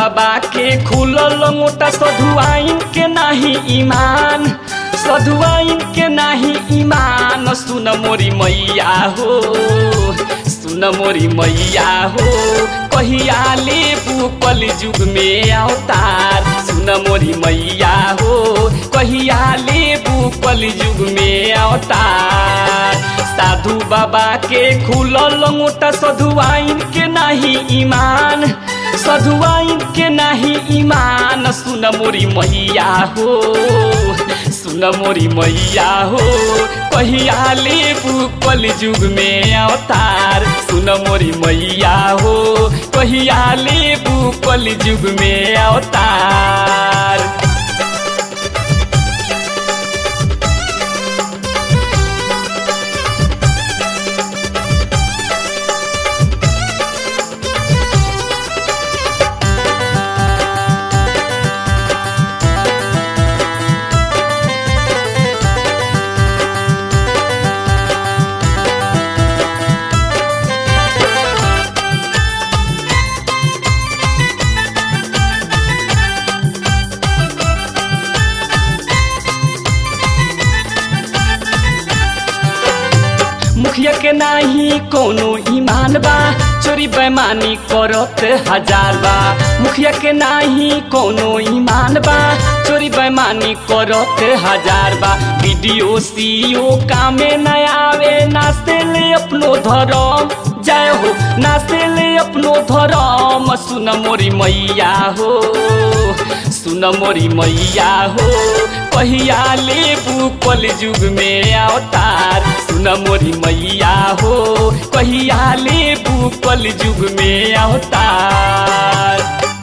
बाबा के खुलल मोटा सधुआइन के नाही ईमान सधुआइन के नाही ईमान सुन मोरी मैया हो सुन मोरी मैया हो कहिया लेबू कल युग में अवतार सुन मोरी मैया हो कहिया लेबू कल युग में अवतार साधु बाबा के खुलल मोटा सधुआइन के नाही ईमान सधुआइन के नाही ईमान सुन मोरी मैया हो सुन मोरी मैया हो कहिया लेबू कल युग में अवतार सुन मोरी मैया हो कहिया लेबू कल युग में अवतार मुखिया के नाही कोनो ईमान बा चोरी बेमानी करत हजार बा मुखिया के नाही कोनो ईमान बा चोरी बेमानी करत हजार बा वीडियो सीओ कामे न आवे नास्ते ले अपनो धरम जय हो नास्ते ले अपनो धरम सुन मोरी मैया हो सुन मोरी मैया हो कहिया लेबू कल युग में अवतार सुन मोरी मैया हो कहिया लेबू कल युग में अवतार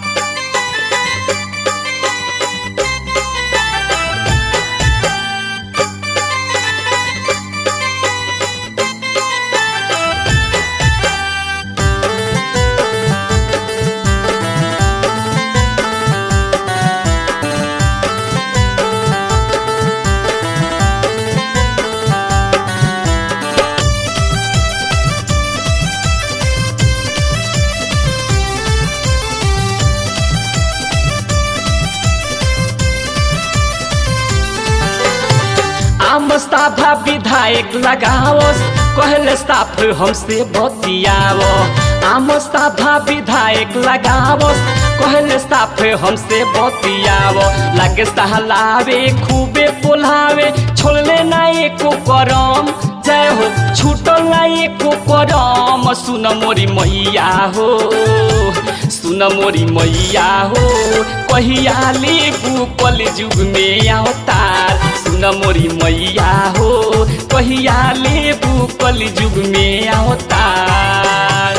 आम साधा विधायक लगाओस कहले साफ हमसे बतियाओ आम साधा विधायक लगाओस कहले साफ हमसे बतियाओ लागे सहलावे खूबे पोलावे छोड़ले ना एको करम जय हो छूटल ना एको करम सुन मोरी मैया हो सुन मोरी मैया हो कहिया लेबू कल युग में अवतार सुन मोरी मैया हो कहिया लेबू कल युग में अवतार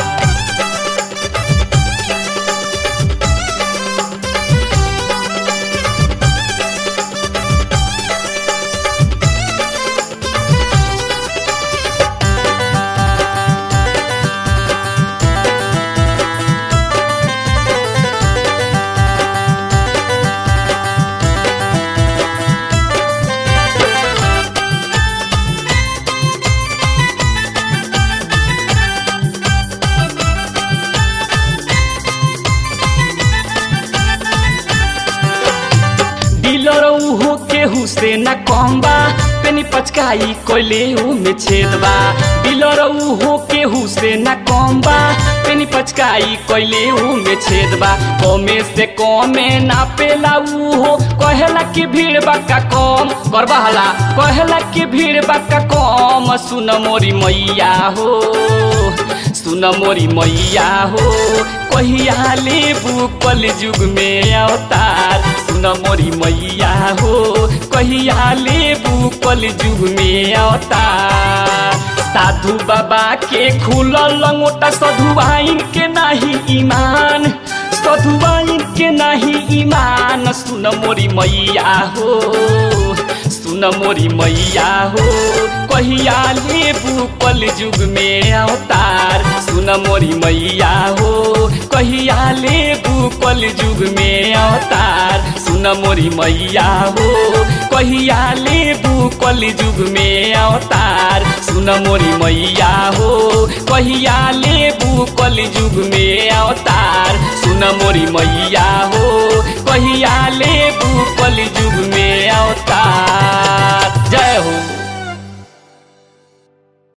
डीलर उहो केहू से न कम बा पेनी पचकाई कोइले में छेदबा डीलर उहो केहू से न कम बा पेनी पचकाई कोइले में छेदबा कमे से कमे ना पेला उहो कहेला कि भीड़ बाका कम करबा हला कहेला कि भीड़ बाका कम सुन मोरी मैया हो सुन मोरी मैया हो कहिया लेबू कल युग में अवतार सुन मोरी मैया हो कहिया लेबू कल युग में अवतार साधु बाबा के खुलल लंगोटा सधुआइन के नाही ईमान सधुआइन के नाही ईमान सुन मोरी मैया हो सुन मोरी मैया हो कहिया लेबू कल युग में अवतार सुन मोरी मैया हो कहिया लेबू कल युग में अवतार सुन सुन मोरी मैया हो कहिया लेबू कली जुग में अवतार सुन मोरी मैया हो कहिया लेबू कली जुग में अवतार सुन मोरी मैया हो कहिया लेबू कली जुग में अवतार